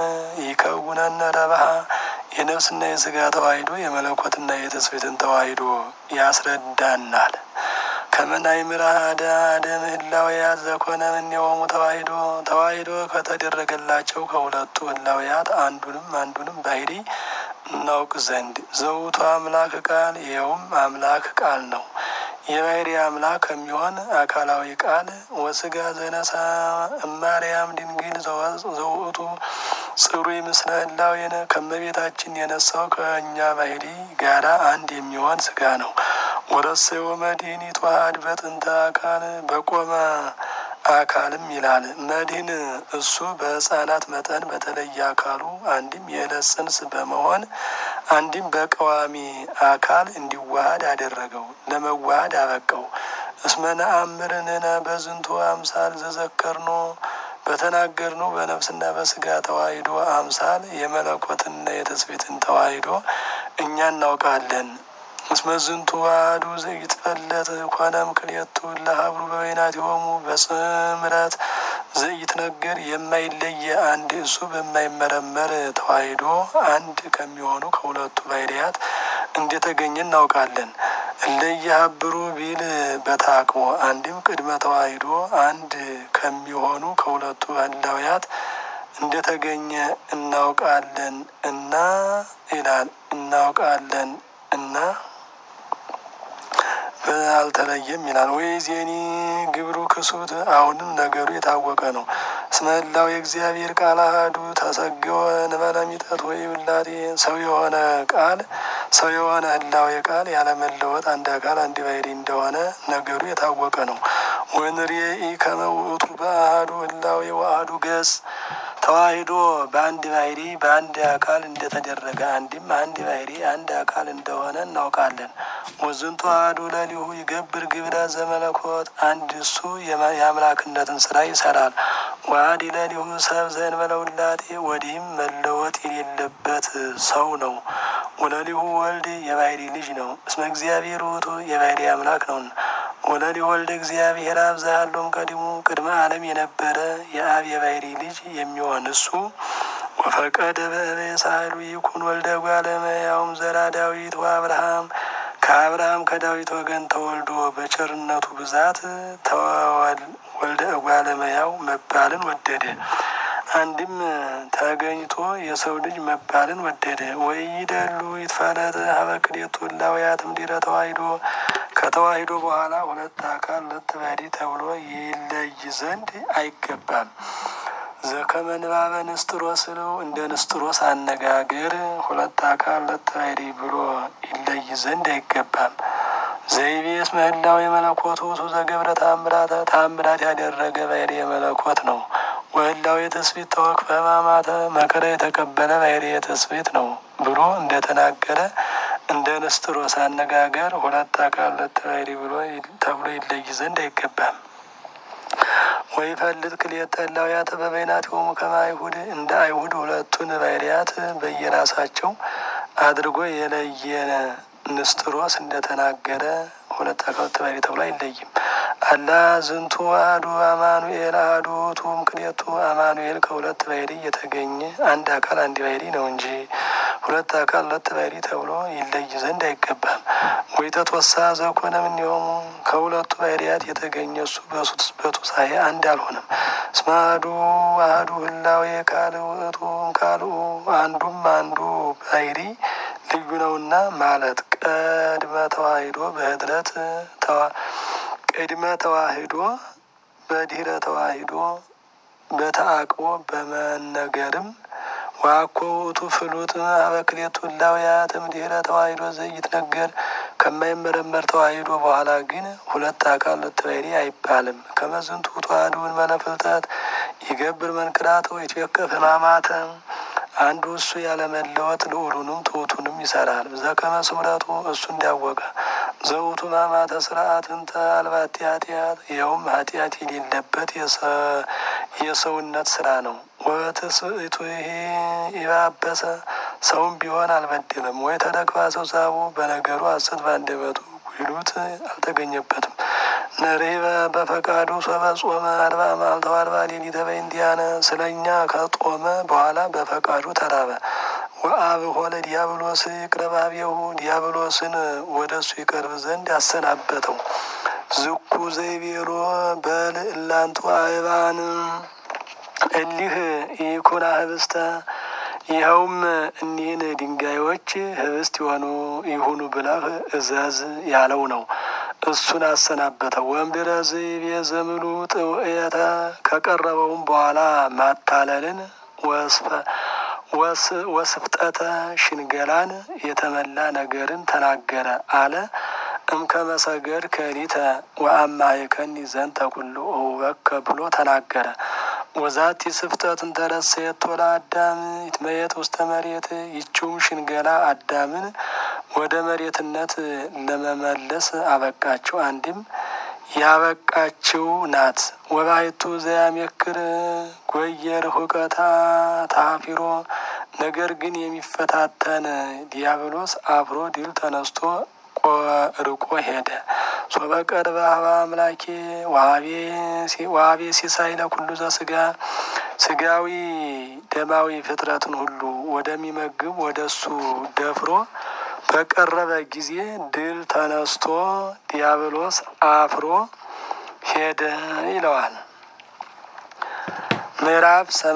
ይከውነነ ረብሃ የነፍስና የስጋ ተዋሂዶ የመለኮትና የትስብእትን ተዋሂዶ ያስረዳናል። ከመናይ ምራደ አደ ምህላውያት ዘኮነ እምኔሆሙ ተዋሂዶ ተዋሂዶ ከተደረገላቸው ከሁለቱ ህላውያት አንዱንም አንዱንም ባህሪ እናውቅ ዘንድ ዘውቱ አምላክ ቃል ይኸውም አምላክ ቃል ነው። የባህሪ አምላክ ከሚሆን አካላዊ ቃል ወስጋ ዘነሳ እማርያም ድንግል ዘውእቱ ጽሩይ ምስለ ህላዌነ ከመቤታችን የነሳው ከእኛ ባህሪ ጋራ አንድ የሚሆን ስጋ ነው። ወረሰዮ መድህን ይትዋሃድ በጥንተ አካል በቆመ አካልም ይላል። መድህን እሱ በህፃናት መጠን በተለየ አካሉ አንድም የዕለት ጽንስ በመሆን አንድም በቀዋሚ አካል እንዲዋሃድ አደረገው፣ ለመዋሃድ አበቀው። እስመ ነአምር ንሕነ በዝንቱ አምሳል ዘዘከርኖ በተናገርነው በነፍስና በስጋ ተዋሂዶ አምሳል የመለኮትና የትስብእትን ተዋሂዶ እኛ እናውቃለን። እስመ ዝንቱ ዋህዱ ዘይትፈለጥ ኮነም ክልኤቱ ለሀብሩ በበይናቲሆሙ በጽምረት ዘይትነገር የማይለየ አንድ እሱ በማይመረመር ተዋሂዶ አንድ ከሚሆኑ ከሁለቱ ባህርያት እንደተገኘ እናውቃለን። እለየሀብሩ ቢል በታቅቦ አንድም ቅድመ ተዋሂዶ አንድ ከሚሆኑ ከሁለቱ ህላውያት እንደተገኘ እናውቃለን እና ይላል እናውቃለን እና አልተለየም ይላል። ወይ ዜኒ ግብሩ ክሱት አሁንም ነገሩ የታወቀ ነው። እስመ ህላዌ የእግዚአብሔር ቃል አሐዱ ተሰገወ እንበለ ሚጠት ወይ ውላቴ ሰው የሆነ ቃል ሰው የሆነ ህላዌ ቃል ያለመለወጥ አንድ አካል አንድ ባህሪ እንደሆነ ነገሩ የታወቀ ነው። ወንርኤኢ ከመ ውእቱ በአሐዱ ህላዌ ወአሐዱ ገጽ ተዋሂዶ በአንድ ባህሪ በአንድ አካል እንደተደረገ አንድም አንድ ባህሪ አንድ አካል እንደሆነ እናውቃለን። ወዝንቱ አሐዱ ለሊሁ ይገብር ግብረ ዘመለኮት አንድ እሱ የአምላክነትን ስራ ይሰራል። ወአሐዲ ለሊሁ ሰብ ዘእንበለ ውላጤ ወዲህም መለወጥ የሌለበት ሰው ነው። ወለሊሁ ወልድ የባህሪ ልጅ ነው። እስመ እግዚአብሔር ውእቱ የባህሪ አምላክ ነውና። ወለሊሁ ወልድ እግዚአብሔር አብ ዘሃሎም ቀዲሙ ቅድመ ዓለም የነበረ የአብ የባህሪ ልጅ የሚሆን እሱ ወፈቀደ በእበየ ሳህሉ ይኩን ወልደ እጓለ እመሕያውም ዘራ ዳዊት ወአብርሃም ከአብርሃም ከዳዊት ወገን ተወልዶ በቸርነቱ ብዛት ወልደ እጓለ እመሕያው መባልን ወደደ። አንድም ተገኝቶ የሰው ልጅ መባልን ወደደ። ወኢይደሉ ይትፈለጥ ሀበ ክልኤቱ እላውያት እምድኅረ ተዋሂዶ ከተዋሂዶ በኋላ ሁለት አካል ሁለት ባህሪ ተብሎ ይለይ ዘንድ አይገባም። ዘከመ ንባበ ንስጥሮስ ነው። እንደ ንስጥሮስ አነጋገር ሁለት አካል ሁለት ባህሪ ብሎ ይለይ ዘንድ አይገባም። ዘይቤ እስመ ህላዌ የመለኮቱ ውእቱ ዘገብረ ተአምራተ ተአምራት ያደረገ ባህሪ የመለኮት ነው። ወህላዌ የትስብእት ተወክፈ ሕማማተ መከራ የተቀበለ ባህሪ የትስብእት ነው ብሎ እንደተናገረ እንደ ንስጥሮስ አነጋገር ሁለት አካል ሁለት ባህሪ ብሎ ተብሎ ይለይ ዘንድ አይገባም። ወይ ፈልጥ ክልኤተ እላውያተ በበይናቲሆሙ ከመ አይሁድ እንደ አይሁድ ሁለቱን ባህርያት በየራሳቸው አድርጎ የለየነ ንስጥሮስ እንደተናገረ ሁለት አካል ሁለት ባህሪ ተብሎ አይለይም። አላ ዝንቱ አሐዱ አማኑኤል አሐዱ ውእቱ እምክልኤቱ አማኑኤል ከሁለት ባህሪ የተገኘ አንድ አካል አንድ ባህሪ ነው እንጂ ሁለት አካል ሁለት ባህሪ ተብሎ ይለይ ዘንድ አይገባም። ወይ ተትወሳ ዘኮነ እምኔሆሙ ከሁለቱ ባህርያት የተገኘ እሱ በቱሳኤ አንድ አልሆነም። እስመ አሐዱ አሐዱ ህላዌ ካልእ ውእቱ እምካልኡ አንዱም አንዱ ባህሪ ልዩ ነውና ማለት ቀድመ ተዋሂዶ በህድረት ቅድመ ተዋሂዶ በድህረ ተዋሂዶ በተአቅቦ በመነገርም ዋኮ ውእቱ ፍሉጥ ሀበ ክልኤቱ እላውያት እምድኅረ ተዋሂዶ ዘይትነገር ከማይመረመር ተዋሂዶ በኋላ ግን ሁለት አካል ሁለት ባህሪ አይባልም። ከመ ዝንቱ ተዋሕዶ እንበለ ፍልጠት ይገብር መንክራተ ወይትዌከፍ ሕማማተ አንዱ እሱ ያለመለወጥ ልዑሉንም ትሑቱንም ይሰራል። ዘከመ ስምረቱ እሱ እንዲያወቀ ዘውቱ ሕማማተ ስርዓትን ተአልባቲ ኃጢአት ይኸውም ኃጢአት የሌለበት የሰውነት ስራ ነው። ወትስእቱ ይሄ ይባበሰ ሰውም ቢሆን አልበደለም። ወይ ተደክፋ ሰው ሳቡ በነገሩ ሐሰት ባንደበቱ ጉይሉት አልተገኘበትም። ነሬበ በፈቃዱ ሶበ ጾመ አርባ መዓልተ ወአርባ ሌሊተ በእንቲአነ ስለ እኛ ከጦመ በኋላ በፈቃዱ ተራበ። ወአብሖ ለዲያብሎስ ይቅረብ ኀቤሁ ዲያብሎስን ወደ እሱ ይቀርብ ዘንድ አሰናበተው። ዝኩ ዘይቤሎ በል እላንቱ አእባን እሊህ ይኩና ህብስተ ይኸውም እኒህን ድንጋዮች ህብስት የሆኑ ይሁኑ ብለህ እዘዝ ያለው ነው። እሱን አሰናበተው። ወእምድኅረ ዘይቤ ዘምሉ ጥውእየተ ከቀረበውም በኋላ ማታለልን ወስፍጠተ ሽንገላን የተመላ ነገርን ተናገረ አለ። እምከመሰገድ ከሊተ ወአማይከኒ ዘንተ ኩሉ እውበከ ብሎ ተናገረ። ወዛቲ ስፍጠት እንተረሰየቶ ለአዳም ይትመየጥ ውስተ መሬት ይችውም ሽንገላ አዳምን ወደ መሬትነት ለመመለስ አበቃችው። አንድም ያበቃችው ናት። ወባይቱ ዘያሜክር ጎየር ሁቀታ ታፊሮ ነገር ግን የሚፈታተን ዲያብሎስ አፍሮ ድል ተነስቶ ርቆ ሄደ። ሶበ ቀርበ ሀበ አምላኬ ዋቤ ሲሳይ ለኩሉ ዘስጋ ስጋዊ ደማዊ ፍጥረትን ሁሉ ወደሚመግብ ወደ እሱ ደፍሮ በቀረበ ጊዜ ድል ተነስቶ ዲያብሎስ አፍሮ ሄደ ይለዋል። ምዕራፍ